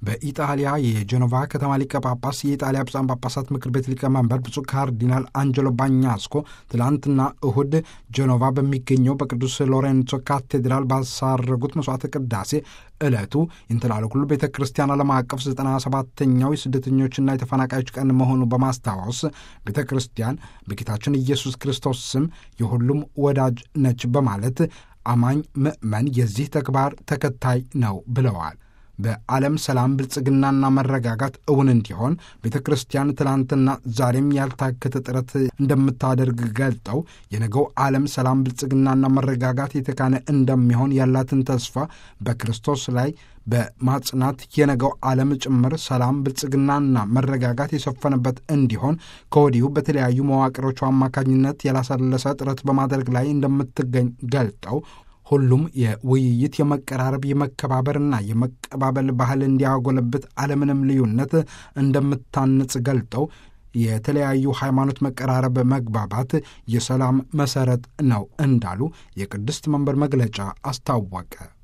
በኢጣሊያ የጀኖቫ ከተማ ሊቀ ጳጳስ የኢጣሊያ ብፁዓን ጳጳሳት ምክር ቤት ሊቀመንበር ብፁዕ ካርዲናል አንጀሎ ባኛስኮ ትላንትና እሁድ ጀኖቫ በሚገኘው በቅዱስ ሎሬንዞ ካቴድራል ባሳረጉት መስዋዕተ ቅዳሴ ዕለቱ ይንትላለ ሁሉ ቤተ ክርስቲያን ዓለም አቀፍ ዘጠና ሰባተኛው የስደተኞችና የተፈናቃዮች ቀን መሆኑ በማስታወስ ቤተ ክርስቲያን በጌታችን ኢየሱስ ክርስቶስ ስም የሁሉም ወዳጅ ነች በማለት አማኝ ምዕመን የዚህ ተግባር ተከታይ ነው ብለዋል። በዓለም ሰላም ብልጽግናና መረጋጋት እውን እንዲሆን ቤተ ክርስቲያን ትናንትና ዛሬም ያልታከተ ጥረት እንደምታደርግ ገልጠው የነገው ዓለም ሰላም ብልጽግናና መረጋጋት የተካነ እንደሚሆን ያላትን ተስፋ በክርስቶስ ላይ በማጽናት የነገው ዓለም ጭምር ሰላም ብልጽግናና መረጋጋት የሰፈነበት እንዲሆን ከወዲሁ በተለያዩ መዋቅሮቹ አማካኝነት ያላሰለሰ ጥረት በማድረግ ላይ እንደምትገኝ ገልጠው ሁሉም የውይይት የመቀራረብ የመከባበርና የመቀባበል ባህል እንዲያጎለብት አለምንም ልዩነት እንደምታንጽ ገልጠው የተለያዩ ሃይማኖት መቀራረብ፣ መግባባት የሰላም መሰረት ነው እንዳሉ የቅድስት መንበር መግለጫ አስታወቀ።